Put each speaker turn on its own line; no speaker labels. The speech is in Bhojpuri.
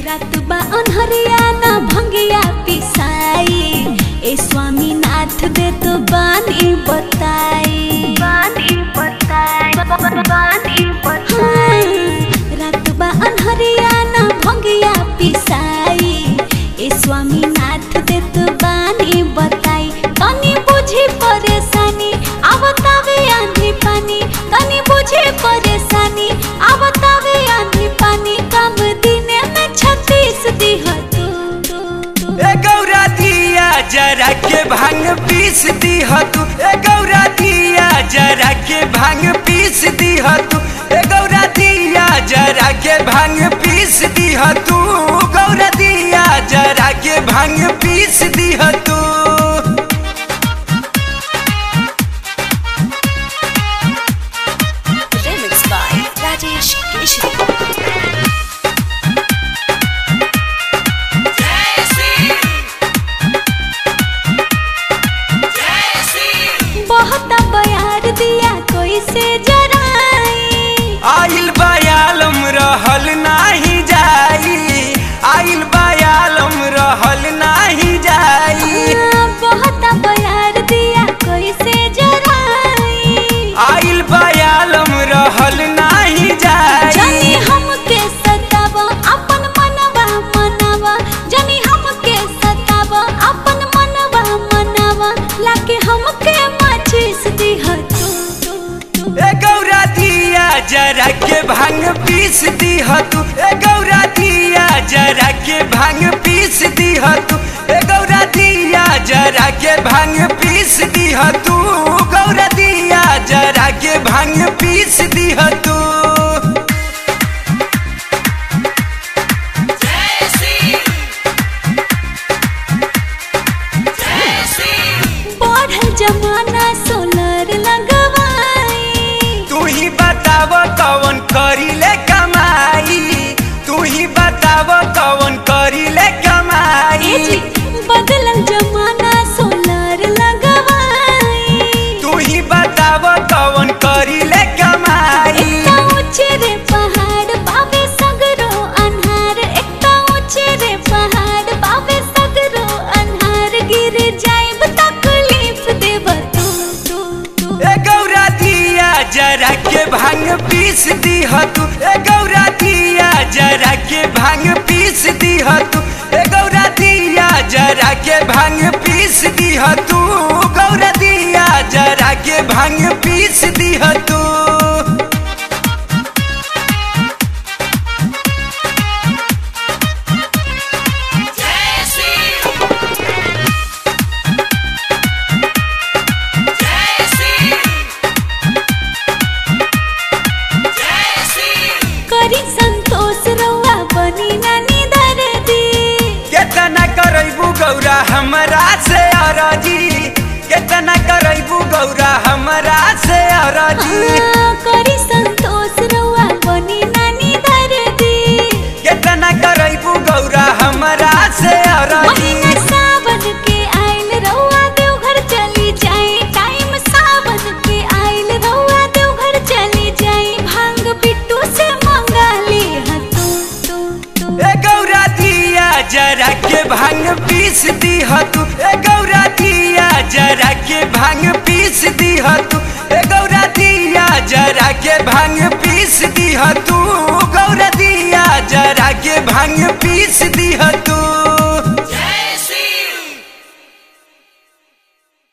रात बा अनहरिया न भंगिया पिसाई ए स्वामी नाथ दे तो बानी बताई बानी बताई बानी बताई रात बा अनहरिया न भंगिया पिसाई ए स्वामी नाथ दे तो बानी बताई तनी बुझी परेशानी आवतावे आंधी पानी तनी बुझी परेशानी आवतावे आंधी पानी कम दिने में छत्तीस दिह तू
ए गौरा दिया जरा के भांग पीस दी तू ए गौरा दिया जरा के भांग पीस दी तू ए गौरा दिया जरा के भांग पीस दी तू गौरा दिया जरा के भांग पीस दी तू
Remix by Rajesh Keshri. बहुत बयार दिया कोई से जराई
आइल बयालम रहल नाही जाई आइल बयालम रहल नाही जाई
बहुत बयार दिया कोई से जराई
आइल बयालम रहल नाही
जानी
जाई
हमके सतावा अपन मनवा मनावा जानी हमके सतावा अपन मनवा मनावा लाके हमके माचिस दिह तू तू तू
ए गौरा दिया जरा के भांग पीस दी तू ए गौरा दिया जरा के भांग पीस दी तू ए गौरा दिया जरा के भांग पीस दी तू गौरा दिया जरा के भांग पीस दी तू
बढ़ल जमाना सोलर लगवाई
तू ही बताव कवन करीले कमाई तू ही बताव कवन करीले
ए
कमाई
जी बदलल जमाना सोलर लगवाई
तू ही बताव कवन करीले कमाई
एकटा ऊंचे रे पहाड़ बाबे सगरो अन्हार एकटा ऊंचे रे पहाड़ बाबे सगरो अन्हार गिर जाइब तकलीफ देब तू तू तू
ए गौरा दिया जरा के भांग पीस दी तू ए गौरा दिया जरा के भांग पीस दी तू ए गौरा दिया जरा के भांग पीस दी तू गौरा दिया जरा के भांग पीस दी तू
करी संतोष रउआ बनी नानी दर्दी
केतना करैबू गौरा हमरा से अरजी केतना करैबू गौरा हमरा से अरजी
हाँ, करी संतोष रउआ बनी नानी दर्दी
केतना करैबू गौरा हमरा से अरजी
महीना सावन के आइल रउआ देवघर चली जाए टाइम सावन के आइल रउआ देवघर चली जाए भांग बिट्टू से मंगा ली ह तू तू तू
ए गौरा दिया जरा के भांग पीस दी तू ए गौरा दिया जरा के भांग पीस दी तू ए गौरा दिया जरा के भांग पीस दी तू गौरा दिया जरा के भांग पीस दी